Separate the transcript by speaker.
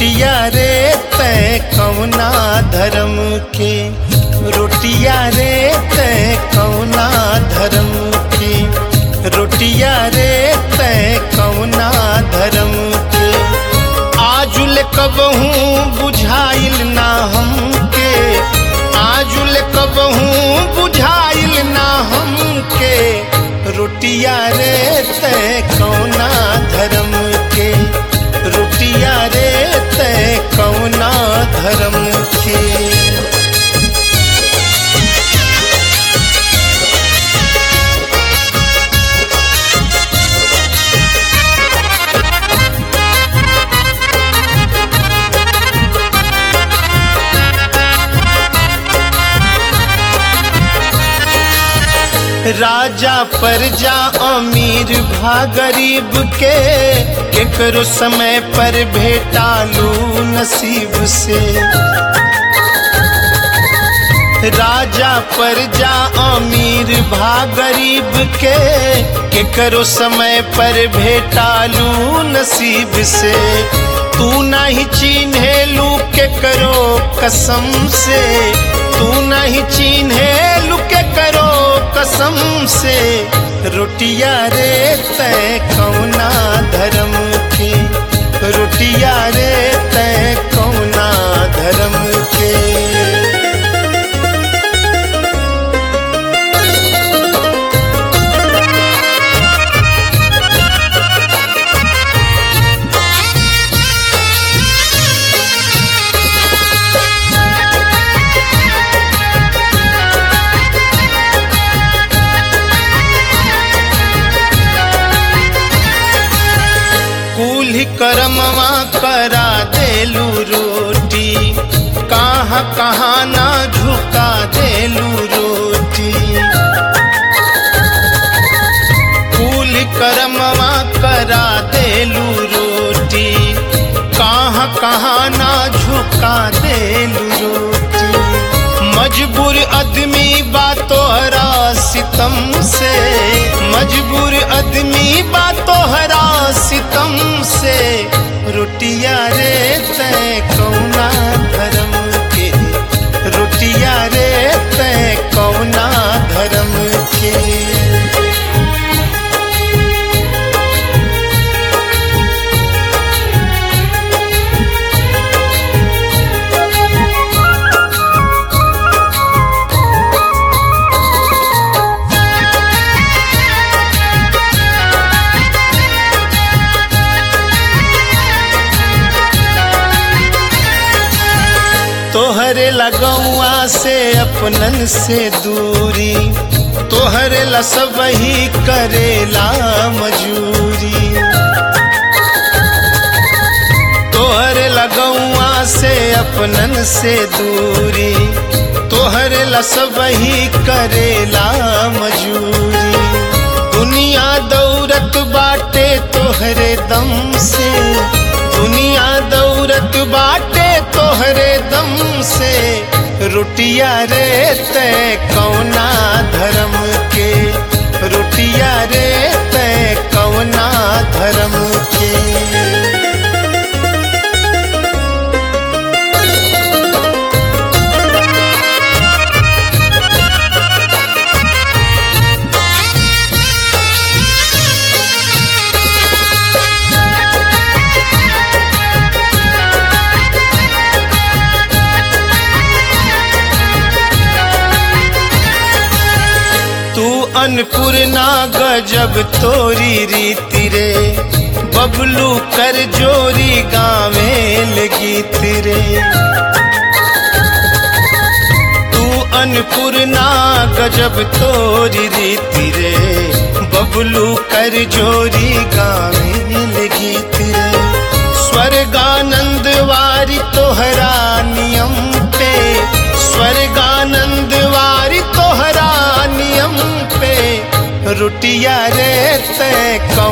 Speaker 1: रोटिया रे तय कौना धर्म के रोटिया रे तय कौना धर्म के रोटिया रे तय कौना धर्म के आजुल कबहू बुझाइल ना हमके आजुल कबहू बुझाइल ना हमके रोटिया रे तय कौना धर्म के रोटिया रे तय कौना धर्म के राजा प्रजा अमीर भा गरीब के केकरो समय पर भेटालू नसीब से राजा प्रजा अमीर भा गरीब के केकरो समय पर भेटालू नसीब से तू नहीं चिन्हेलू केकरो कसम से तू नहीं चिन्हेलू केकरो कसम से रोटिया रे तय कौना धर्म के रोटिया रे तय कौना धर्म के कुल्ही करमवा करा देलू रोटी कहाँ कहाँ ना झुका देलू रोटी कुल्ही करमवा करा देलू रोटी कहाँ कहाँ ना झुका देलू रोटी मजबूर आदमी बा तोहरा सितम से मजबूर आदमी बा तोहरा सितम से रोटिया रे तय कौना धर्म के रोटिया रे तय कौना धर्म के तोहरे लगौआ से अपनन से दूरी तोहरे ला सब ही करेला मजूरी तोहरे लगौआ से अपनन से दूरी तोहरे ला सब ही करेला मजूरी दुनिया दौरत बाटे तोहरे दम से दुनिया दौरत बाटे तोहरे दम से रोटिया रे तय कौना धर्म के रोटिया रे तय कौना धर्म के तू अन्नपूर्णा गजब तोरी रीति रे बबलू कर जोरी गावे लगीत रे तू अन्नपूर्णा गजब तोरी रीति रे बबलू कर जोरी गावे लगीत रे स्वर्गानंद वारी तोहरा नियम पे स्वर्गानंद वारी तोहरा नियम पे रोटिया रे तय